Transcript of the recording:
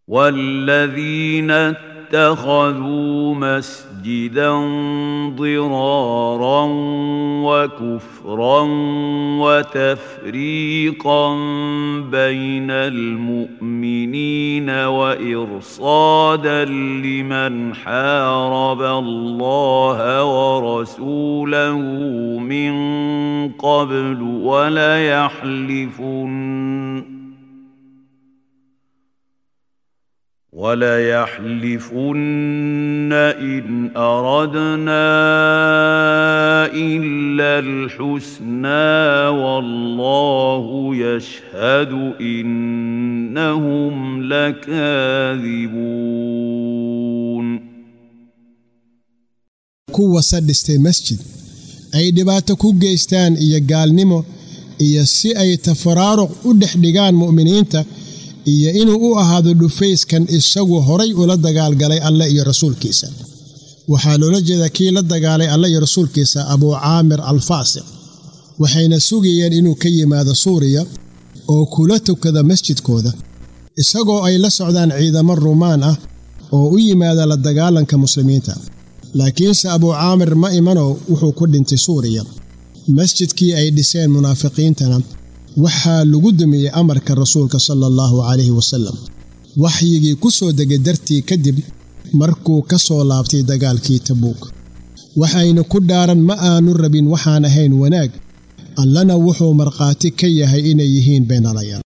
والذين اتخذوا مسجدا ضرارا وكفرا وتفريقا بين المؤمنين وارصادا لمن حارب الله ورسوله من قبل وليحلفن وليحلفن إن أردنا إلا الحسنى والله يشهد إنهم لكاذبون kuwa sadhistay masjid ay dhibaato ku geystaan iyo gaalnimo iyo si ay tafaraaruq u dhex dhigaan mu'miniinta iyo inuu u ahaado dhufayskan isagu horay ula dagaalgalay alleh iyo rasuulkiisa waxaa loola jeedaa kii la dagaalay alleh iyo rasuulkiisa abuu caamir alfaasiq waxayna sugayeen inuu ka yimaado suuriya oo kula tukada masjidkooda isagoo ay la socdaan ciidamo rumaan ah oo u yimaada la dagaalanka muslimiinta laakiinse abuu caamir ma imanow wuxuu ku dhintay suuriya masjidkii ay dhiseen munaafiqiintana waxaa lagu dumiyey amarka rasuulka sala allahu calayhi wasallam waxyigii ku soo degay dartii kadib markuu ka soo laabtay dagaalkii tabuuk waxayna ku dhaaran ma aanu rabin waxaan ahayn wanaag allana wuxuu markhaati ka yahay inay yihiin beenalayaal